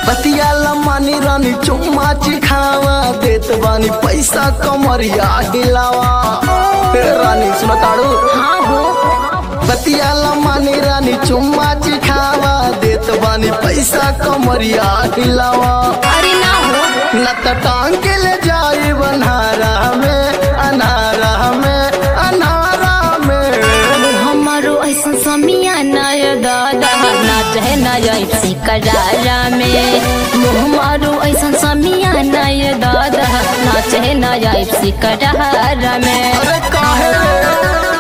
बतिया लमानी रानी चुम्मा चिखावा देत बानी पैसा कमरिया हिलावा हे रानी सुनो ताड़ू हाँ हो बतिया लमानी रानी चुम्मा चिखावा देत बानी पैसा कमरिया हिलावा अरे ना हो न त टांग के ले जाई बनहारा में अनारा में अनारा में हमारो ऐसा समिया नय दादा नाच है नय सिकरारा में हमारो ऐसा समिया नय दादा नाच है नय सिकरारा में अरे काहे रे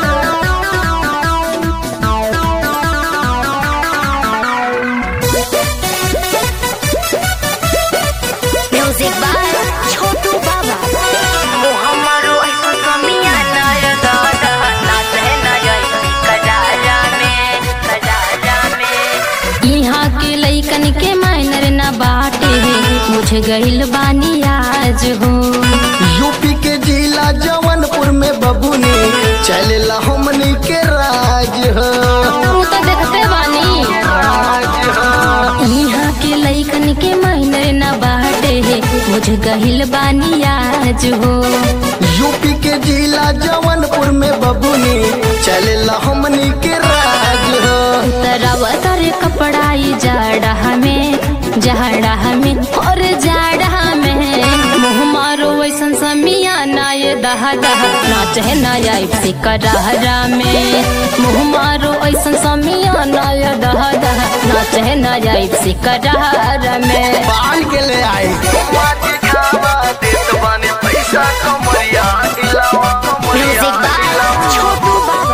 म्यूजिक बाय छोटू बाबा हमारो ऐसा समिया नय दादा नाच है नय सिकरारा में सिकरारा में यहाँ के लइकन के मायनर ना बाटे मुझे गइल बानी आज हो यूपी के जिला जौनपुर में बबुनी चलेला हमनी के राज हो तू तो देखते बानी राज हो यहाँ के लइकन के मायनर ना बाटे मुझे गहिल बानी आज हो यूपी के जिला जौनपुर में बबुनी चलेला हमनी के राज हो तरवा तारे कपड़ाई जाड़ा हमें जाड़ा हमें और जाड़ा हमें मुँह मारो वैसन समिया ना ये दहा दहा नाच है ना से करहरा में मुँह मारो ऐसन समिया ना ये दहा दहा नाच है ना से करहरा में बाल के ले आई माटी खावा देत बानी पैसा कमरिया हिलावा कमरिया म्यूजिक बाय हिलावा। छोटू बाबा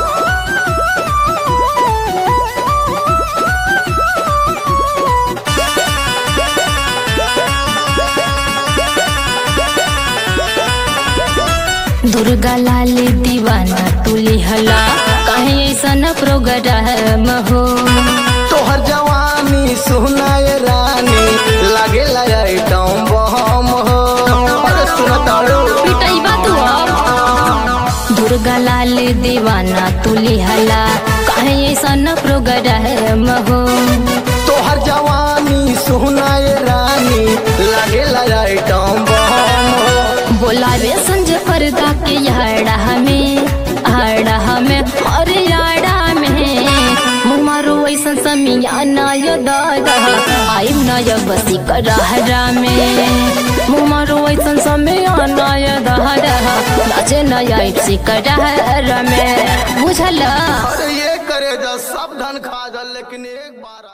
दुर्गा लाल दीवाना तुली हला कहीं ऐसा प्रोग्राम हो तोहर जवानी सुनाए रानी लागे लगे टम बम हो अरे सुन ताड़ू पिटाई बात अब दुर्गा लाल दीवाना तुली हला कहीं ऐसा प्रोग्राम हो तोहर जवानी सुनाए रानी लागे लगे टम बम हो बोलावे संजय पर्दा के याड़ा हमें आड़ा हमें और याड़ा में मुमारो ऐसा समिया नाय दादा आइम नाय बसी करहरा में मुमारो ऐसा समिया नाय दादा नाचे नाय सी करहरा में बुझला अरे ये करे जा सब धन खा जा लेकिन एक बार